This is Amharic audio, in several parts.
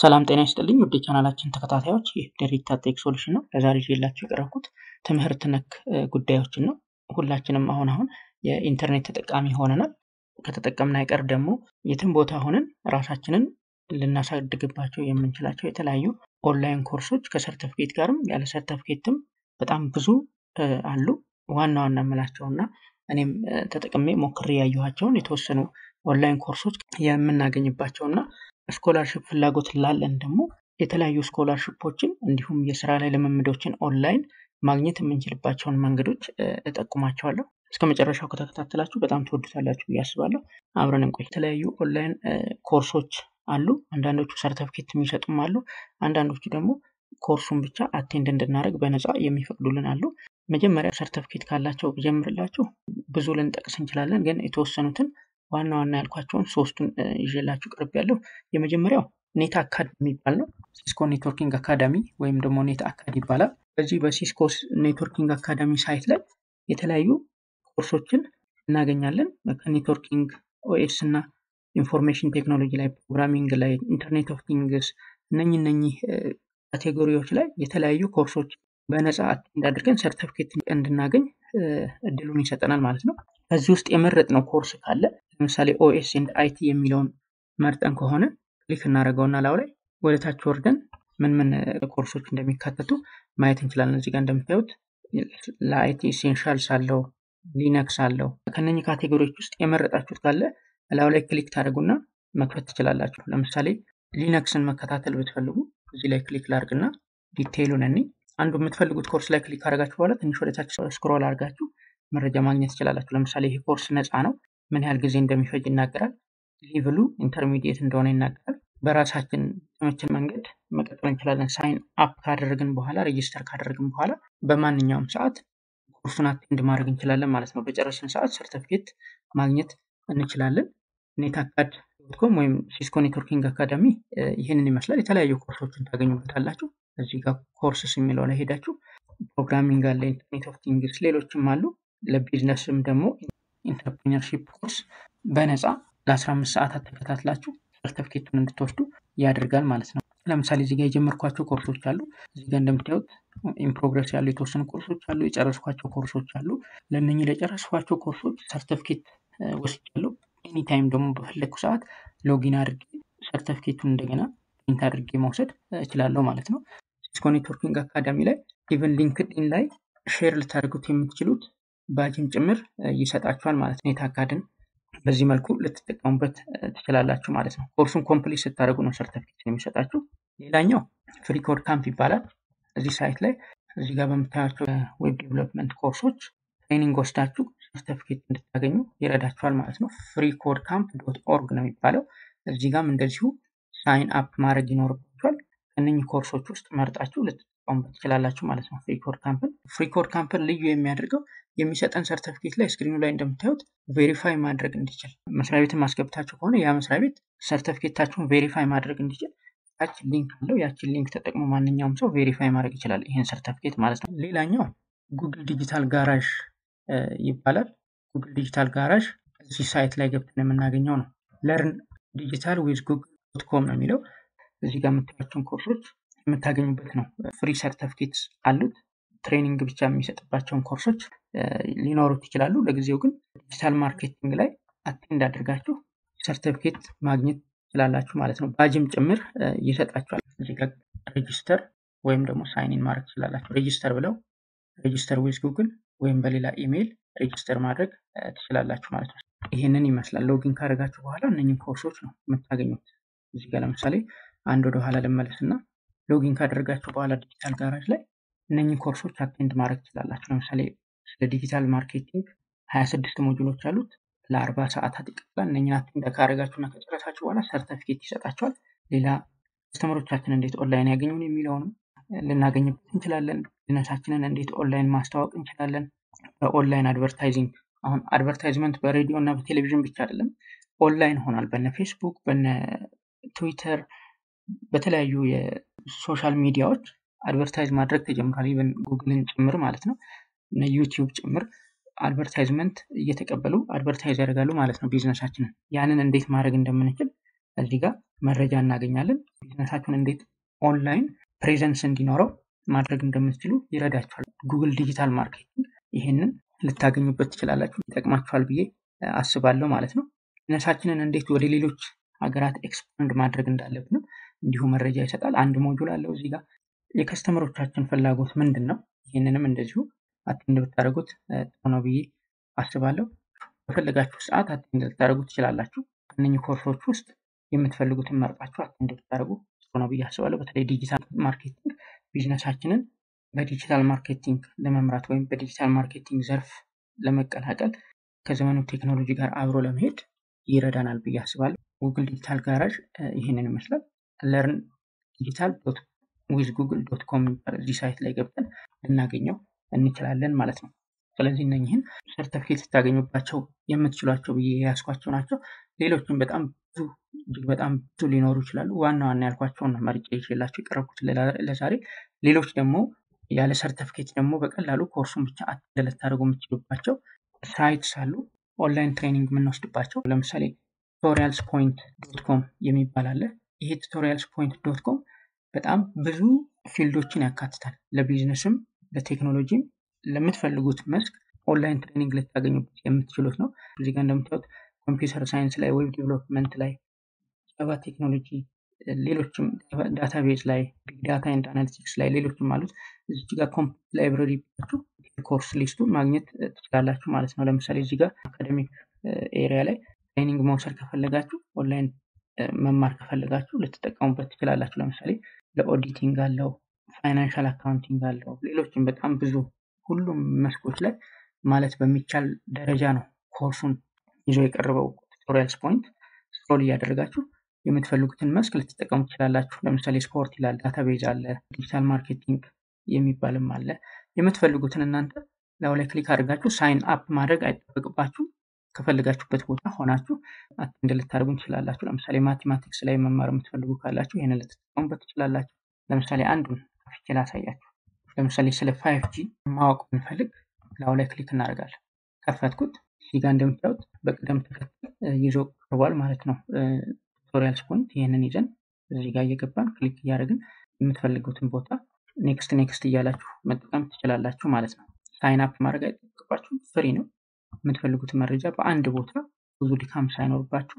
ሰላም ጤና ይስጥልኝ ውድ የቻናላችን ተከታታዮች ይህ ዴሪታ ቴክ ሶሉሽን ነው። ለዛሬ ይዤላችሁ የቀረብኩት ትምህርት ነክ ጉዳዮችን ነው። ሁላችንም አሁን አሁን የኢንተርኔት ተጠቃሚ ሆነናል። ከተጠቀምን አይቀር ደግሞ የትም ቦታ ሆነን ራሳችንን ልናሳድግባቸው የምንችላቸው የተለያዩ ኦንላይን ኮርሶች ከሰርተፍኬት ጋርም ያለ ሰርተፍኬትም በጣም ብዙ አሉ። ዋና ዋና የምላቸው እና እኔም ተጠቅሜ ሞክሬ ያየኋቸውን የተወሰኑ ኦንላይን ኮርሶች የምናገኝባቸው እና ስኮላርሽፕ ፍላጎት ላለን ደግሞ የተለያዩ ስኮላርሽፖችን እንዲሁም የስራ ላይ ልምምዶችን ኦንላይን ማግኘት የምንችልባቸውን መንገዶች እጠቁማቸዋለሁ። እስከ መጨረሻው ከተከታተላችሁ በጣም ትወዱታላችሁ ብዬ አስባለሁ። አብረን እንቆይ። የተለያዩ ኦንላይን ኮርሶች አሉ። አንዳንዶቹ ሰርተፍኬት የሚሰጡም አሉ። አንዳንዶቹ ደግሞ ኮርሱን ብቻ አቴንድ እንድናደርግ በነፃ የሚፈቅዱልን አሉ። መጀመሪያ ሰርተፍኬት ካላቸው ብጀምርላችሁ ብዙ ልንጠቅስ እንችላለን፣ ግን የተወሰኑትን ዋና ዋና ያልኳቸውን ሶስቱን ይዤላችሁ ቅርብ ያለው የመጀመሪያው ኔት አካድ የሚባል ነው። ሲስኮ ኔትወርኪንግ አካዳሚ ወይም ደግሞ ኔት አካድ ይባላል። በዚህ በሲስኮ ኔትወርኪንግ አካዳሚ ሳይት ላይ የተለያዩ ኮርሶችን እናገኛለን። ከኔትወርኪንግ ኦኤስ እና ኢንፎርሜሽን ቴክኖሎጂ ላይ፣ ፕሮግራሚንግ ላይ፣ ኢንተርኔት ኦፍ ቲንግስ እነኚህ እነኚህ ካቴጎሪዎች ላይ የተለያዩ ኮርሶች በነፃ አቴንድ አድርገን ሰርተፊኬት እንድናገኝ እድሉን ይሰጠናል ማለት ነው። ከዚህ ውስጥ የመረጥነው ኮርስ ካለ ለምሳሌ ኦኤስ ኤንድ አይቲ የሚለውን መርጠን ከሆነ ክሊክ እናደርገውና ላው ላይ ወደ ታች ወርደን ምን ምን ኮርሶች እንደሚካተቱ ማየት እንችላለን። እዚህ ጋር እንደምታዩት ለአይቲ ኢሴንሻልስ አለው፣ ሊነክስ አለው። ከነኚህ ካቴጎሪዎች ውስጥ የመረጣችሁት ካለ ላው ላይ ክሊክ ታደርጉና መክፈት ትችላላችሁ። ለምሳሌ ሊነክስን መከታተል ብትፈልጉ እዚህ ላይ ክሊክ ላርግና ዲቴይሉን እኔ አንዱ የምትፈልጉት ኮርስ ላይ ክሊክ ካደረጋችሁ በኋላ ትንሽ ወደታች ስክሮል አድርጋችሁ መረጃ ማግኘት ትችላላችሁ። ለምሳሌ ይህ ኮርስ ነፃ ነው፣ ምን ያህል ጊዜ እንደሚፈጅ ይናገራል። ሊቭሉ ኢንተርሚዲየት እንደሆነ ይናገራል። በራሳችን ተመችን መንገድ መቀጠል እንችላለን። ሳይን አፕ ካደረግን በኋላ ሬጂስተር ካደረግን በኋላ በማንኛውም ሰዓት ኮርሱን አቴንድ ማድረግ እንችላለን ማለት ነው። በጨረስን ሰዓት ሰርተፊኬት ማግኘት እንችላለን። ኔት አካድ ዶትኮም ወይም ሲስኮ ኔትወርኪንግ አካዳሚ ይህንን ይመስላል። የተለያዩ ኮርሶችን ታገኙበታላችሁ። እዚህ ጋር ኮርስስ የሚለው ላይ ሄዳችሁ ፕሮግራሚንግ አለ፣ ኢንተርኔት ኦፍ ቲንግስ፣ ሌሎችም አሉ። ለቢዝነስም ደግሞ ኢንተርፕሪነርሺፕ ኮርስ በነፃ ለ15 ሰዓታት ተከታትላችሁ ሰርተፊኬቱን እንድትወስዱ ያደርጋል ማለት ነው። ለምሳሌ እዚህ ጋር የጀመርኳቸው ኮርሶች አሉ። እዚህ ጋር እንደምታዩት ኢንፕሮግረስ ያሉ የተወሰኑ ኮርሶች አሉ። የጨረስኳቸው ኮርሶች አሉ። ለእነኚህ ለጨረስኳቸው ኮርሶች ሰርተፊኬት ወስጃለሁ። ኤኒታይም ደግሞ በፈለግኩ ሰዓት ሎጊን አድርጌ ሰርተፊኬቱን እንደገና ፕሪንት አድርጌ መውሰድ እችላለሁ ማለት ነው። ሲስኮ ኔትወርኪንግ አካዳሚ ላይ ኢቨን ሊንክድኢን ላይ ሼር ልታደርጉት የምትችሉት ባጅም ጭምር ይሰጣችኋል ማለት ነው። ኔት አካድን በዚህ መልኩ ልትጠቀሙበት ትችላላችሁ ማለት ነው። ኮርሱን ኮምፕሊት ስታደርጉ ነው ሰርተፊኬት የሚሰጣችሁ። ሌላኛው ፍሪ ኮድ ካምፕ ይባላል። እዚህ ሳይት ላይ እዚህ ጋር በምታያቸው ዌብ ዴቨሎፕመንት ኮርሶች ትሬኒንግ ወስዳችሁ ሰርተፊኬት እንድታገኙ ይረዳችኋል ማለት ነው። ፍሪ ኮድ ካምፕ ዶት ኦርግ ነው የሚባለው። እዚህ ጋም እንደዚሁ ሳይን አፕ ማድረግ ይኖርባችኋል። ከእነኚህ ኮርሶች ውስጥ መርጣችሁ ልትጠቀሙበት ትችላላችሁ ማለት ነው። ፍሪ ኮድ ካምፕን ፍሪ ኮድ ካምፕን ልዩ የሚያደርገው የሚሰጠን ሰርተፊኬት ላይ ስክሪኑ ላይ እንደምታዩት ቬሪፋይ ማድረግ እንዲችል መስሪያ ቤትን ማስገብታችሁ ከሆነ ያ መስሪያ ቤት ሰርተፊኬታችሁን ቬሪፋይ ማድረግ እንዲችል ያችን ሊንክ አለው። ያችን ሊንክ ተጠቅሞ ማንኛውም ሰው ቬሪፋይ ማድረግ ይችላል ይህን ሰርተፊኬት ማለት ነው። ሌላኛው ጉግል ዲጂታል ጋራዥ ይባላል። ጉግል ዲጂታል ጋራዥ እዚህ ሳይት ላይ ገብተን የምናገኘው ነው። ለርን ዲጂታል ዊዝ ጉግል ዶት ኮም ነው የሚለው። እዚህ ጋር የምታያቸውን ኮርሶች የምታገኙበት ነው። ፍሪ ሰርተፊኬት አሉት። ትሬኒንግ ብቻ የሚሰጥባቸውን ኮርሶች ሊኖሩት ይችላሉ። ለጊዜው ግን ዲጂታል ማርኬቲንግ ላይ አቴንድ አድርጋችሁ ሰርተፊኬት ማግኘት ትችላላችሁ ማለት ነው። ባጅም ጭምር ይሰጣችኋል። እዚህ ጋር ሬጂስተር ወይም ደግሞ ሳይኒን ማድረግ ትችላላችሁ። ሬጂስተር ብለው ሬጂስተር ዊዝ ጉግል ወይም በሌላ ኢሜይል ሬጂስተር ማድረግ ትችላላችሁ ማለት ነው። ይህንን ይመስላል። ሎጊን ካደረጋችሁ በኋላ እነኝን ኮርሶች ነው የምታገኙት። እዚህ ጋር ለምሳሌ አንድ ወደ ኋላ ልመለስ እና ሎጊን ካደረጋችሁ በኋላ ዲጂታል ጋራጅ ላይ እነኝን ኮርሶች አቴንድ ማድረግ ትችላላችሁ። ለምሳሌ ስለ ዲጂታል ማርኬቲንግ ሀያ ስድስት ሞጁሎች አሉት። ለአርባ ሰዓታት ይቀጥላል። እነኝን አቴንድ ካደረጋችሁና ከጨረሳችሁ በኋላ ሰርተፊኬት ይሰጣችኋል። ሌላ ከስተመሮቻችን እንዴት ኦንላይን ያገኙን የሚለውንም ልናገኝበት እንችላለን። ቢዝነሳችንን እንዴት ኦንላይን ማስተዋወቅ እንችላለን። በኦንላይን አድቨርታይዚንግ አሁን አድቨርታይዝመንት በሬዲዮ እና በቴሌቪዥን ብቻ አይደለም፣ ኦንላይን ሆኗል። በነ ፌስቡክ፣ በነ ትዊተር፣ በተለያዩ የሶሻል ሚዲያዎች አድቨርታይዝ ማድረግ ተጀምሯል። ኢቨን ጉግልን ጭምር ማለት ነው፣ እነ ዩቲዩብ ጭምር አድቨርታይዝመንት እየተቀበሉ አድቨርታይዝ ያደርጋሉ ማለት ነው ቢዝነሳችንን። ያንን እንዴት ማድረግ እንደምንችል እዚህ ጋር መረጃ እናገኛለን። ቢዝነሳችሁን እንዴት ኦንላይን ፕሬዘንስ እንዲኖረው ማድረግ እንደምትችሉ ይረዳችኋል። ጉግል ዲጂታል ማርኬቲንግ ይህንን ልታገኙበት ትችላላችሁ። ይጠቅማችኋል ብዬ አስባለሁ ማለት ነው። ቢዝነሳችንን እንዴት ወደ ሌሎች ሀገራት ኤክስፓንድ ማድረግ እንዳለብንም እንዲሁ መረጃ ይሰጣል። አንድ ሞጁል አለው እዚህ ጋር የከስተመሮቻችን ፍላጎት ምንድን ነው? ይህንንም እንደዚሁ አቴንድ ብታደርጉት ጥሩ ነው ብዬ አስባለሁ። በፈለጋችሁ ሰዓት አቴንድ ልታደርጉ ትችላላችሁ። ከእነኚህ ኮርሶች ውስጥ የምትፈልጉትን መርጣችሁ አቴንድ ብታደርጉ ጥሩ ነው ብዬ አስባለሁ። በተለይ ዲጂታል ማርኬቲንግ ቢዝነሳችንን በዲጂታል ማርኬቲንግ ለመምራት ወይም በዲጂታል ማርኬቲንግ ዘርፍ ለመቀላቀል ከዘመኑ ቴክኖሎጂ ጋር አብሮ ለመሄድ ይረዳናል ብዬ አስባለሁ። ጉግል ዲጂታል ጋራዥ ይህንን ይመስላል። ለርን ዲጂታል ዊዝ ጉግል ዶት ኮም የሚባል እዚህ ሳይት ላይ ገብተን ልናገኘው እንችላለን ማለት ነው። ስለዚህ እነኝህን ሰርተፊኬት ልታገኙባቸው የምትችሏቸው ብዬ የያዝኳቸው ናቸው። ሌሎችም በጣም ብዙ እጅግ በጣም ብዙ ሊኖሩ ይችላሉ። ዋና ዋና ያልኳቸውን መርጬ ይዤላቸው የቀረብኩት ለዛሬ። ሌሎች ደግሞ ያለ ሰርተፊኬት ደግሞ በቀላሉ ኮርሱን ብቻ አቴንድ ልታደርጉ የምትችሉባቸው ሳይትስ አሉ። ኦንላይን ትሬኒንግ የምንወስድባቸው ለምሳሌ ቱቶሪያልስ ፖይንት ዶት ኮም የሚባል አለ። ይሄ ቱቶሪያልስ ፖይንት ዶት ኮም በጣም ብዙ ፊልዶችን ያካትታል። ለቢዝነስም ለቴክኖሎጂም ለምትፈልጉት መስክ ኦንላይን ትሬኒንግ ልታገኙበት የምትችሉት ነው። እዚህ ጋር እንደምታዩት ኮምፒውተር ሳይንስ ላይ፣ ዌብ ዲቨሎፕመንት ላይ፣ ጃቫ ቴክኖሎጂ፣ ሌሎችም ዳታቤዝ ላይ፣ ቢግ ዳታ ኤንድ አናሊቲክስ ላይ ሌሎችም አሉት። እዚህ ጋር ኮምፕሊት ላይብረሪ ብላችሁ ኮርስ ሊስቱን ማግኘት ትችላላችሁ ማለት ነው። ለምሳሌ እዚህ ጋር አካደሚክ ኤሪያ ላይ ትሬኒንግ መውሰድ ከፈለጋችሁ ኦንላይን መማር ከፈለጋችሁ ልትጠቀሙበት ትችላላችሁ። ለምሳሌ ለኦዲቲንግ አለው፣ ፋይናንሻል አካውንቲንግ አለው፣ ሌሎችም በጣም ብዙ ሁሉም መስኮች ላይ ማለት በሚቻል ደረጃ ነው ኮርሱን ይዞ የቀረበው ቱቶሪያልስ ፖይንት። ስክሮል እያደረጋችሁ የምትፈልጉትን መስክ ልትጠቀሙ ትችላላችሁ። ለምሳሌ ስፖርት ይላል፣ ዳታቤዝ አለ፣ ዲጂታል ማርኬቲንግ የሚባልም አለ። የምትፈልጉትን እናንተ ላዩ ላይ ክሊክ አድርጋችሁ ሳይን አፕ ማድረግ አይጠበቅባችሁ ከፈልጋችሁበት ቦታ ሆናችሁ አቴንድ ልታደርጉ ትችላላችሁ። ለምሳሌ ማቴማቲክስ ላይ መማር የምትፈልጉ ካላችሁ ይህንን ልትጠቀሙበት ትችላላችሁ። ለምሳሌ አንዱን ከፍቼ ላሳያችሁ። ለምሳሌ ስለ ፋይቭ ጂ ማወቅ ብንፈልግ ላዩ ላይ ክሊክ እናደርጋለን። ከፈትኩት። እዚህ ጋር እንደምታዩት በቅደም ተከተል ይዞ ቀርቧል ማለት ነው። ቱቶሪያልስ ፖይንት ይህንን ይዘን እዚህ ጋር እየገባን ክሊክ እያደረግን የምትፈልጉትን ቦታ ኔክስት ኔክስት እያላችሁ መጠቀም ትችላላችሁ ማለት ነው። ሳይን አፕ ማድረግ አይጠበቅባችሁም፣ ፍሪ ነው። የምትፈልጉትን መረጃ በአንድ ቦታ ብዙ ድካም ሳይኖርባችሁ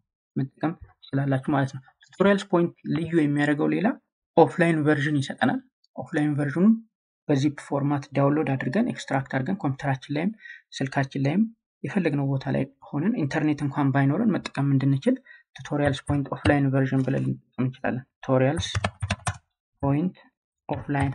መጠቀም ትችላላችሁ ማለት ነው። ቱቶሪያልስ ፖይንት ልዩ የሚያደርገው ሌላ ኦፍላይን ቨርዥን ይሰጠናል። ኦፍላይን ቨርዥኑን በዚፕ ፎርማት ዳውንሎድ አድርገን ኤክስትራክት አድርገን ኮምፒውተራችን ላይም ስልካችን ላይም የፈለግነው ቦታ ላይ ሆነን ኢንተርኔት እንኳን ባይኖረን መጠቀም እንድንችል ቱቶሪያልስ ፖይንት ኦፍላይን ቨርዥን ብለን ልንጠቀም እንችላለን። ቱቶሪያልስ ፖይንት ኦፍላይን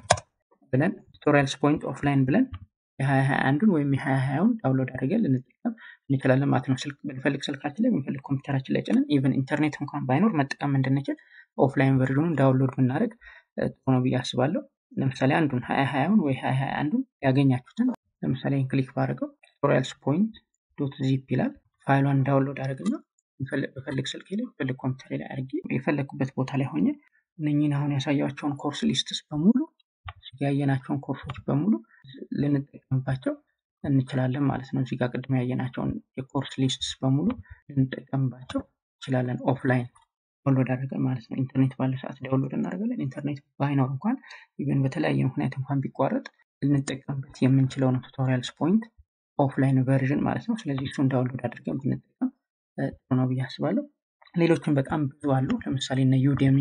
ብለን ቱቶሪያልስ ፖይንት ኦፍላይን ብለን የሀያ ሀያ አንዱን ወይም የሀያ ሀያውን ዳውንሎድ አድርገን ልንጠቀም እንችላለን ማለት ነው። ስልክ ብንፈልግ ስልካችን ላይ ብንፈልግ ኮምፒውተራችን ላይ ጭነን ኢቨን ኢንተርኔት እንኳን ባይኖር መጠቀም እንድንችል ኦፍላይን ቨርዥኑን ዳውንሎድ ብናደርግ ጥሩ ነው ብዬ አስባለሁ። ለምሳሌ አንዱን ሀያ ሀያውን ወይ ሀያ ሀያ አንዱን ያገኛችሁትን ለምሳሌ ክሊክ ባደረገው ቱቶሪያልስ ፖይንት ዶት ዚፕ ይላል። ፋይሏን ዳውንሎድ አድርግና በፈልግ ስልክ ላይ በፈልግ ኮምፒውተር ላይ አድርጌ የፈለግኩበት ቦታ ላይ ሆኜ እነኝህን አሁን ያሳያቸውን ኮርስ ሊስትስ በሙሉ ያየናቸውን ኮርሶች በሙሉ ልንጠቀምባቸው እንችላለን ማለት ነው። እዚህ ጋር ቅድም ያየናቸውን የኮርስ ሊስትስ በሙሉ ልንጠቀምባቸው እንችላለን። ኦፍላይን ዳውንሎድ አድርገን ማለት ነው። ኢንተርኔት ባለ ሰዓት ዳውንሎድ እናደርጋለን። ኢንተርኔት ባይኖር እንኳን ኢቨን በተለያየ ምክንያት እንኳን ቢቋረጥ ልንጠቀምበት የምንችለው ነው ቱቶሪያልስ ፖይንት ኦፍላይን ቨርዥን ማለት ነው። ስለዚህ እሱን ዳውንሎድ አድርገን ብንጠቀም ጥሩ ነው ብዬ አስባለሁ። ሌሎችም በጣም ብዙ አሉ። ለምሳሌ እነ ዩዴሚ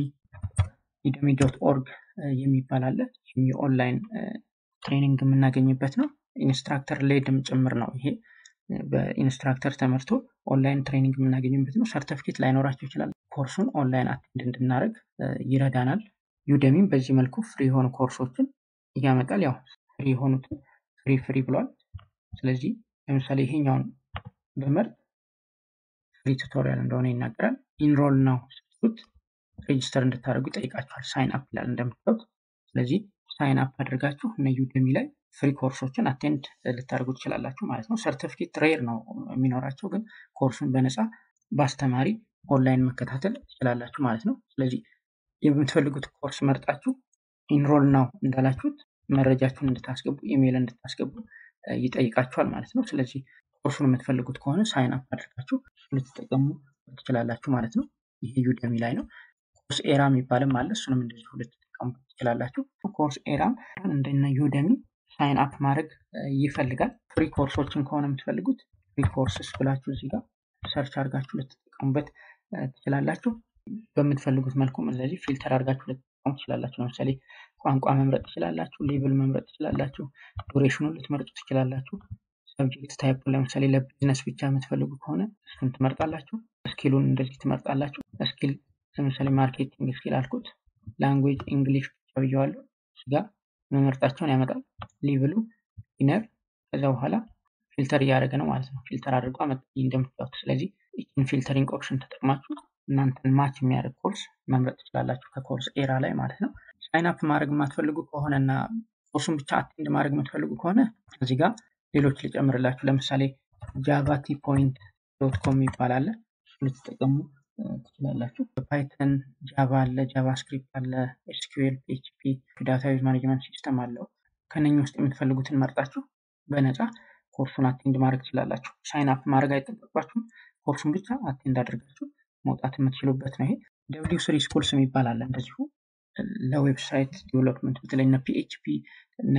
ዩዴሚ ዶት ኦርግ የሚባል አለ። ይህም የኦንላይን ትሬኒንግ የምናገኝበት ነው። ኢንስትራክተር ሌድም ጭምር ነው። ይሄ በኢንስትራክተር ተመርቶ ኦንላይን ትሬኒንግ የምናገኝበት ነው። ሰርተፊኬት ላይኖራቸው ይችላል። ኮርሱን ኦንላይን አቴንድ እንድናደርግ ይረዳናል። ዩደሚም በዚህ መልኩ ፍሪ የሆኑ ኮርሶችን ያመጣል። ያው ፍሪ የሆኑትን ፍሪ ፍሪ ብሏል። ስለዚህ ለምሳሌ ይሄኛውን በመርጥ ፍሪ ቱቶሪያል እንደሆነ ይናገራል። ኢንሮል ነው ስትሉት ሬጅስተር እንድታደርጉ ይጠይቃችኋል። ሳይን አፕ ይላል እንደምታዩት። ስለዚህ ሳይን አፕ አድርጋችሁ እነ ዩደሚ ላይ ፍሪ ኮርሶችን አቴንድ ልታደርጉ ትችላላችሁ ማለት ነው። ሰርቲፊኬት ሬር ነው የሚኖራቸው፣ ግን ኮርሱን በነፃ በአስተማሪ ኦንላይን መከታተል ትችላላችሁ ማለት ነው። ስለዚህ የምትፈልጉት ኮርስ መርጣችሁ ኢንሮል ነው እንዳላችሁት መረጃችሁን እንድታስገቡ ኢሜይል እንድታስገቡ ይጠይቃችኋል ማለት ነው። ስለዚህ ኮርሱን የምትፈልጉት ከሆነ ሳይን አፕ አድርጋችሁ ልትጠቀሙ ትችላላችሁ ማለት ነው። ይሄ ዩደሚ ላይ ነው። ኮርስ ኤራ የሚባልም አለ። እሱንም እንደዚህ ሁለት ተጠቀሙበት ትችላላችሁ። ኮርስ ኤራም እንደነ ዩደሚ ሳይን አፕ ማድረግ ይፈልጋል። ፍሪ ኮርሶችን ከሆነ የምትፈልጉት ፍሪ ኮርስስ ብላችሁ እዚህ ጋር ሰርች አድርጋችሁ ልትጠቀሙበት ትችላላችሁ። በምትፈልጉት መልኩም እንደዚህ ፊልተር አድርጋችሁ ልትጠቀሙ ትችላላችሁ። ለምሳሌ ቋንቋ መምረጥ ትችላላችሁ። ሌብል መምረጥ ትችላላችሁ። ዱሬሽኑን ልትመርጡ ትችላላችሁ። ሰብጀክት ታይፕ ለምሳሌ ለቢዝነስ ብቻ የምትፈልጉ ከሆነ እሱን ትመርጣላችሁ። ስኪሉን እንደዚህ ትመርጣላችሁ። ስኪል ለምሳሌ ማርኬቲንግ ስኪል አልኩት። ላንጉዌጅ እንግሊሽ ብቻ ብየዋለሁ። እዚህ ጋር መመርጣቸውን ያመጣል። ሊብሉ ኢነር ከዛ በኋላ ፊልተር እያደረገ ነው ማለት ነው። ፊልተር አድርጎ አመጣ እንደምታዩት። ስለዚህ ይህን ፊልተሪንግ ኦፕሽን ተጠቅማችሁ እናንተን ማች የሚያደርግ ኮርስ መምረጥ ትችላላችሁ ከኮርስ ኤራ ላይ ማለት ነው። ሳይን አፕ ማድረግ የማትፈልጉ ከሆነ እና ኮርሱን ብቻ አቴንድ ማድረግ የምትፈልጉ ከሆነ እዚህ ጋር ሌሎች ልጨምርላችሁ። ለምሳሌ ጃቫ ቲ ፖይንት ዶት ኮም ይባላል። እሱ ልትጠቀሙ ትችላላችሁ። ፓይተን ጃቫ አለ፣ ጃቫስክሪፕት አለ፣ ኤስኪዩኤል፣ ፒኤችፒ ዳታቤዝ ማኔጅመንት ሲስተም አለው። ከነኚህ ውስጥ የምትፈልጉትን መርጣችሁ በነፃ ኮርሱን አቴንድ ማድረግ ትችላላችሁ። ሳይን አፕ ማድረግ አይጠበቅባችሁም። ኮርሱን ብቻ አቴንድ አድርጋችሁ መውጣት የምትችሉበት ነው። ይሄ ደብሊው ስሪ ስኩልስ የሚባል አለ እንደዚሁ ለዌብሳይት ዴቨሎፕመንት በተለይ እነ ፒኤችፒ እነ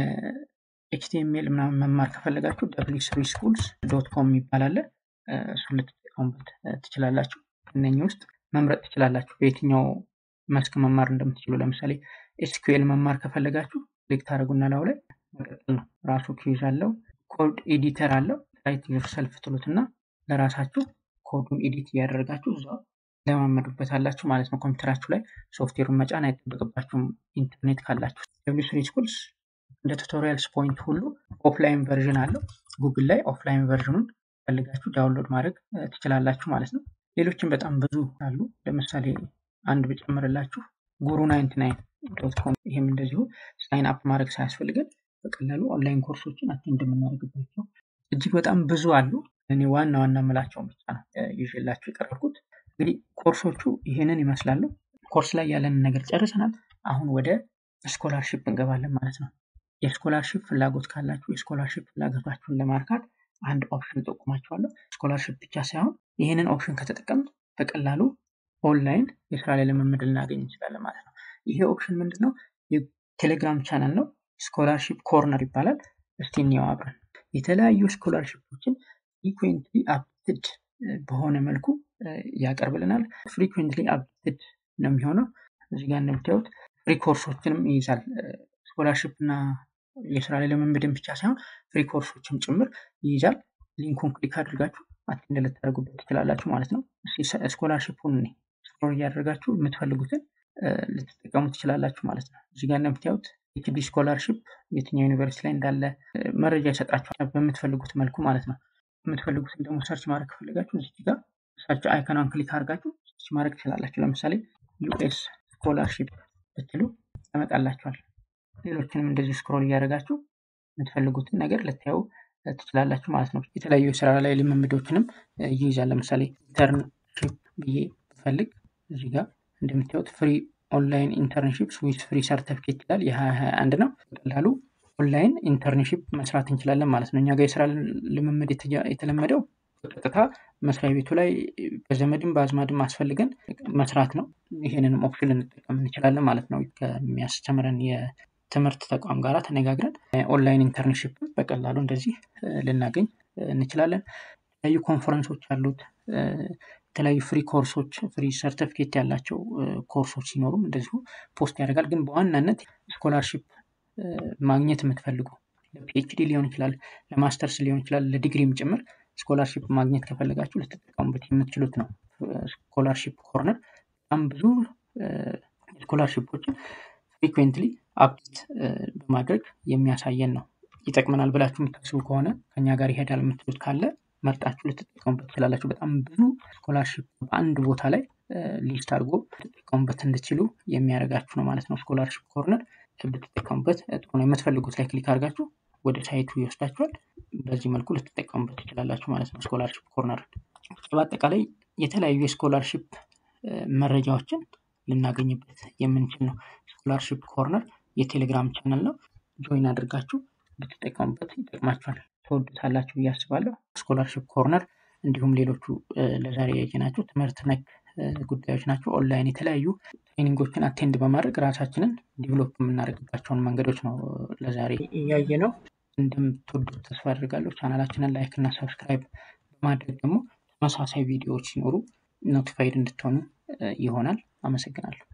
ኤችቲኤምኤል ምናምን መማር ከፈለጋችሁ ደብሊው ስሪ ስኩልስ ዶት ኮም የሚባል አለ። እሱን ልትጠቀሙበት ትችላላችሁ። እነኚህ ውስጥ መምረጥ ትችላላችሁ በየትኛው መስክ መማር እንደምትችሉ። ለምሳሌ ኤስኪዩኤል መማር ከፈለጋችሁ ክሊክ ታደርጉና ላው ላይ መቀጠል ነው። ራሱ ኪዩዝ አለው፣ ኮድ ኤዲተር አለው። ራይት ዮርሰልፍ ትሉትና ለራሳችሁ ኮዱን ኤዲት እያደረጋችሁ እዛው ለማመዱበት አላችሁ ማለት ነው። ኮምፒውተራችሁ ላይ ሶፍትዌሩን መጫን አይጠበቅባችሁም ኢንተርኔት ካላችሁ። ደብሊው ስሪ ስኩልስ እንደ ቱቶሪያልስ ፖይንት ሁሉ ኦፍላይን ቨርዥን አለው። ጉግል ላይ ኦፍላይን ቨርዥኑን ፈልጋችሁ ዳውንሎድ ማድረግ ትችላላችሁ ማለት ነው። ሌሎችም በጣም ብዙ አሉ። ለምሳሌ አንድ ብጨምርላችሁ ጉሩ ናይንቲ ናይን ዶት ኮም ይህም እንደዚሁ ሳይን አፕ ማድረግ ሳያስፈልገን በቀላሉ ኦንላይን ኮርሶችን አቴንድ የምናደርግባቸው እጅግ በጣም ብዙ አሉ። እኔ ዋና ዋና የምላቸውን ብቻ ነው ይዤላችሁ የቀረብኩት። እንግዲህ ኮርሶቹ ይህንን ይመስላሉ። ኮርስ ላይ ያለንን ነገር ጨርሰናል። አሁን ወደ ስኮላርሺፕ እንገባለን ማለት ነው። የስኮላርሺፕ ፍላጎት ካላችሁ የስኮላርሺፕ ፍላጎታችሁን ለማርካት አንድ ኦፕሽን ጠቁማችኋለሁ። ስኮላርሺፕ ብቻ ሳይሆን ይህንን ኦፕሽን ከተጠቀምን በቀላሉ ኦንላይን የስራ ላይ ልምምድ ልናገኝ እንችላለን ማለት ነው። ይሄ ኦፕሽን ምንድን ነው? የቴሌግራም ቻናል ነው። ስኮላርሺፕ ኮርነር ይባላል። እስቲ እንየው አብረን። የተለያዩ ስኮላርሺፖችን ፍሪኩዌንትሊ አፕትድ በሆነ መልኩ ያቀርብልናል። ፍሪኩዌንትሊ አፕትድ ነው የሚሆነው። እዚህ ጋር እንደምታዩት ፍሪ ኮርሶችንም ይይዛል። ስኮላርሺፕ እና የስራ ላይ ልምምድን ብቻ ሳይሆን ፍሪ ኮርሶችም ጭምር ይይዛል። ሊንኩን ክሊክ አድርጋችሁ አቴንድ ልታደርጉበት ትችላላችሁ ማለት ነው። ስኮላርሺፑን ስክሮል እያደረጋችሁ የምትፈልጉትን ልትጠቀሙ ትችላላችሁ ማለት ነው። እዚህ ጋር እንደምታዩት ኤችዲ ስኮላርሺፕ የትኛው ዩኒቨርሲቲ ላይ እንዳለ መረጃ ይሰጣችኋል በምትፈልጉት መልኩ ማለት ነው። የምትፈልጉትን ደግሞ ሰርች ማድረግ ከፈለጋችሁ እዚህ ጋር ሰርች አይከኗን ክሊክ አድርጋችሁ ሰርች ማድረግ ትችላላችሁ። ለምሳሌ ዩኤስ ስኮላርሺፕ ብትሉ ያመጣላችኋል። ሌሎችንም እንደዚሁ ስክሮል እያደረጋችሁ የምትፈልጉትን ነገር ልታዩ ትችላላችሁ ማለት ነው። የተለያዩ የስራ ላይ ልምምዶችንም ይይዛል። ለምሳሌ ኢንተርንሺፕ ብዬ ብፈልግ እዚህ ጋር እንደምታዩት ፍሪ ኦንላይን ኢንተርንሺፕ ዊዝ ፍሪ ሰርተፊኬት ይላል። የ2021 ነው። በቀላሉ ኦንላይን ኢንተርንሺፕ መስራት እንችላለን ማለት ነው። እኛ ጋር የስራ ልምምድ የተለመደው በቀጥታ መስሪያ ቤቱ ላይ በዘመድም በአዝማድም አስፈልገን መስራት ነው። ይህንንም ኦፕሽን ልንጠቀም እንችላለን ማለት ነው። ከሚያስተምረን የትምህርት ተቋም ጋር ተነጋግረን ኦንላይን ኢንተርንሺፕ በቀላሉ እንደዚህ ልናገኝ እንችላለን። የተለያዩ ኮንፈረንሶች አሉት። የተለያዩ ፍሪ ኮርሶች ፍሪ ሰርተፊኬት ያላቸው ኮርሶች ሲኖሩም እንደዚሁ ፖስት ያደርጋል። ግን በዋናነት ስኮላርሺፕ ማግኘት የምትፈልጉ ለፒኤችዲ ሊሆን ይችላል፣ ለማስተርስ ሊሆን ይችላል፣ ለዲግሪም ጭምር ስኮላርሺፕ ማግኘት ከፈለጋችሁ ልትጠቀሙበት የምትችሉት ነው። ስኮላርሺፕ ኮርነር በጣም ብዙ ስኮላርሺፖችን ፍሪኩዌንትሊ አፕዴት በማድረግ የሚያሳየን ነው። ይጠቅመናል ብላችሁ የምታስቡ ከሆነ ከኛ ጋር ይሄዳል የምትሉት ካለ መርጣችሁ ልትጠቀሙበት ትችላላችሁ። በጣም ብዙ ስኮላርሺፕ በአንድ ቦታ ላይ ሊስት አድርጎ ልትጠቀሙበት እንድችሉ የሚያደርጋችሁ ነው ማለት ነው። ስኮላርሺፕ ኮርነር ብትጠቀሙበት ጥሩ ነው። የምትፈልጉት ላይ ክሊክ አድርጋችሁ ወደ ሳይቱ ይወስዳችኋል። በዚህ መልኩ ልትጠቀሙበት ትችላላችሁ ማለት ነው። ስኮላርሺፕ ኮርነር በአጠቃላይ የተለያዩ የስኮላርሺፕ መረጃዎችን ልናገኝበት የምንችል ነው። ስኮላርሺፕ ኮርነር የቴሌግራም ቻናል ነው። ጆይን አድርጋችሁ ብትጠቀሙበት ይጠቅማችኋል። ትወዱታላችሁ ብዬ አስባለሁ። ስኮላርሺፕ ኮርነር እንዲሁም ሌሎቹ ለዛሬ ያየናቸው ትምህርት ነክ ጉዳዮች ናቸው። ኦንላይን የተለያዩ ትሬኒንጎችን አቴንድ በማድረግ ራሳችንን ዲቨሎፕ የምናደርግባቸውን መንገዶች ነው ለዛሬ እያየ ነው። እንደምትወዱት ተስፋ አድርጋለሁ። ቻናላችንን ላይክ እና ሰብስክራይብ በማድረግ ደግሞ ተመሳሳይ ቪዲዮዎች ሲኖሩ ኖቲፋይድ እንድትሆኑ ይሆናል። አመሰግናለሁ።